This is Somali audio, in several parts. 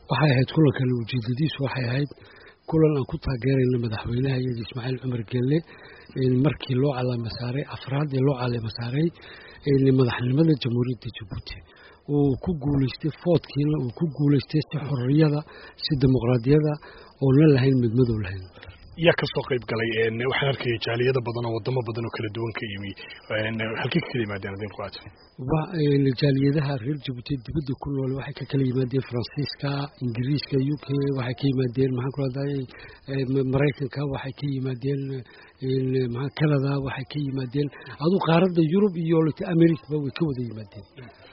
waxay ahayd kulankan ujeedadiisu waxay ahayd kulan aan ku taageerayna madaxweynaha iyada ismaaciil cumar gelle markii loo calaama saaray afraad ee loo calaama saaray madaxnimada jamhuuriyadda jabuuti uu ku guulaystay foodkiina uu ku guulaystay si xorriyada si dimuqraadiyada oonan lahayn midmadow lahayn yaa ka soo qayb galay waxaan arkaya jaaliyada badan oo wadamo badan oo kala duwan ka yimi halkii ka kala yimaadeen adinku aad jaaliyadaha reer jabuuti dibadda ku nool waxay ka kala yimaadeen faransiiska ingiriiska u k waxay ka yimaadeen maxaan ku rahday maraykanka waxay ka yimaadeen canada waxay ka yimaadeen aduu qaaradda yurub iyo americaba way ka wada yimaadeen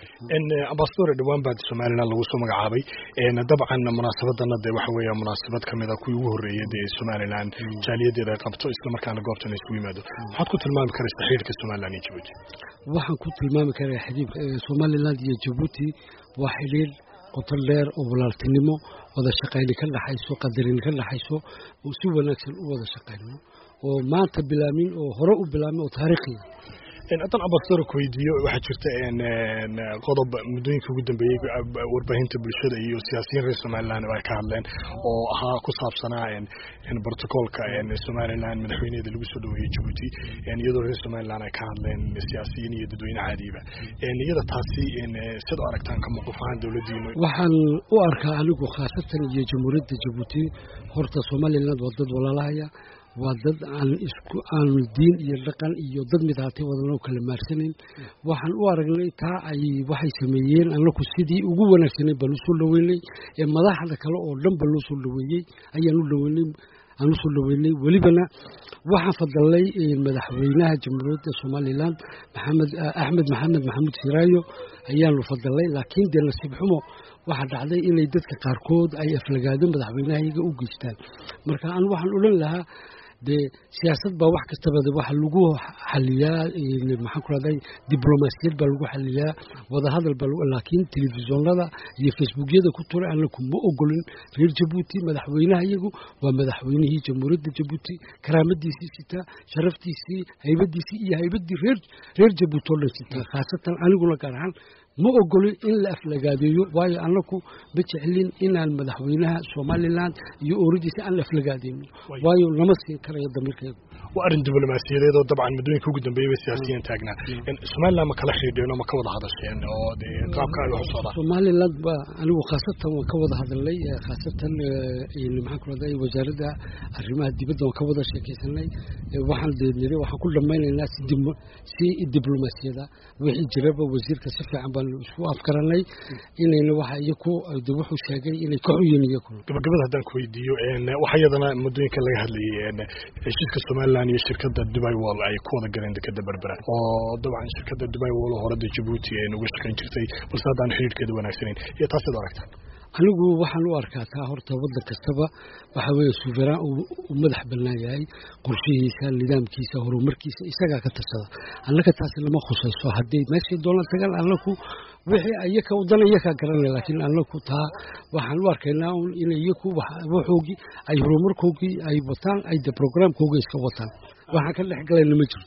ambasador dhowaan baa somalilan lagu soo magacaabay dabcan munaasabadana de waxa weeya munaasabad kamid a kuwii ugu horreeyay dee somalilan jaaliyadeeda ay qabto islamarkaana goobtan isugu yimaado maxaad ku tilmaami karaysa xiriirka somalilan iyo jabuuti waxaan ku tilmaami karaa xiriirka somaliland iyo jabuuti waa xiriir qoto dheer oo walaaltinimo wada shaqayni ka dhaxayso qadarin ka dhaxayso oo si wanaagsan u wada shaqayno oo maanta bilaamin oo hore u bilaamin oo taariikhiya haddaan ambasador ku weydiiyo waxaa jirta qodob muddooyinka ugu dambeeyey warbaahinta bulshada iyo siyaasiyiin reer somalilan ay ka hadleen oo ahaa ku saabsanaa brotocolka somalilan madaxweyneeda lagu soo dhaweeyey jabuuti iyadoo reer somalilan ay ka hadleen siyaasiyiin iyo dadweyne caadiba iyada taasi sid u aragtaan ka mawqif ahaan dowladdiinu waxaan u arkaa anigu khaasatan iyo jamhuuriyadda jabuuti horta somaliland waa dad walaalahaya waa dad aan isku aan diin iyo dhaqan iyo dad mid haatay wadanoo kala maarsanayn waxaan u aragnay taa ay waxay sameeyeen annaku sidii ugu wanaagsanay baan usoo dhaweynay ee madaxda kale oo dhan ba loo soo dhaweeyey ayaan u dhaweynay aan usoo dhaweynay welibana waxaan fadalnay madaxweynaha jamhuuriyadda somaliland maxamed axmed maxamed maxamuud siraayo ayaanu fadalnay laakiin dee nasiib xumo waxaa dhacday inay dadka qaarkood ay aflagaado madaxweynaha iyaga u geystaan marka an waxaan odhan lahaa dee siyaasad baa wax kastaba waxa lagu xaliyaa maxaan ku rahday diblomaasiyad baa lagu xaliyaa wadahadal baa laakiin telefisonada iyo facebookyada ku turay anaku ma ogolin reer jabuuti madaxweynaha iyagu waa madaxweynihii jamhuuriyadda jabuuti karaamadiisii sitaa sharaftiisii haybadiisii iyo haybaddii reer reer jabuuti oo dhan sitaa khaasatan aniguna gaar ahaan ma ogolin in la aflagaadeeyo waayo annaku ma jeclin inaan madaxweynaha somalilan iyo ooradiisa aan la aflagaadeyno waayo lama siin karayo damiirkeedu waa arrin diblomaasiyadeed oo dabcan muddooyinka ugu dambeeyay bay siyaasiyiin taagnaa somaliland ma kala xidhiidheen oo ma ka wada hadasheen oo dee qaabka ay wax u socdaan somaliland ba anigu khaasatan waan ka wada hadalnay khaasatan maxaan ku rahday wasaaradda arrimaha dibadda waan ka wada sheekaysanay waxaan dee niri waxaan ku dhammaynaynaa si si diblomaasiyada wixii jiraba wasiirka si fiican baan isku afgaranay inayna waxa iyaku wuxuu sheegay inay ka xuyin iyaku gabagabada haddaan ku weydiiyo waxa iyadana muddooyinka laga hadlayay heshiiska somaliland iyo shirkadda dubai wall ay ku wada galeen dekeda berbera oo dabcan shirkadda dubai wall oo horada jabuuti ee uga shaqayn jirtay balse haddaan xiriirkeeda wanaagsanayn iyo taasid aragtaan anigu waxaan u arkaa taa horta waddan kastaba waxa weeye suveraan uu madax bannaan yahay qorshihiisa nidaamkiisa horumarkiisa isagaa ka tarsada annaka taasi lama khusayso hadday meeshay doonaan tagaan annaku wixii iyaka wadana iyakaa garanay laakiin annaku taa waxaan u arkaynaa un in iyaku waxoogii ay horumarkoogii ay wataan ay de programkoogii iska wataan waxaan ka dhex galayna ma jirto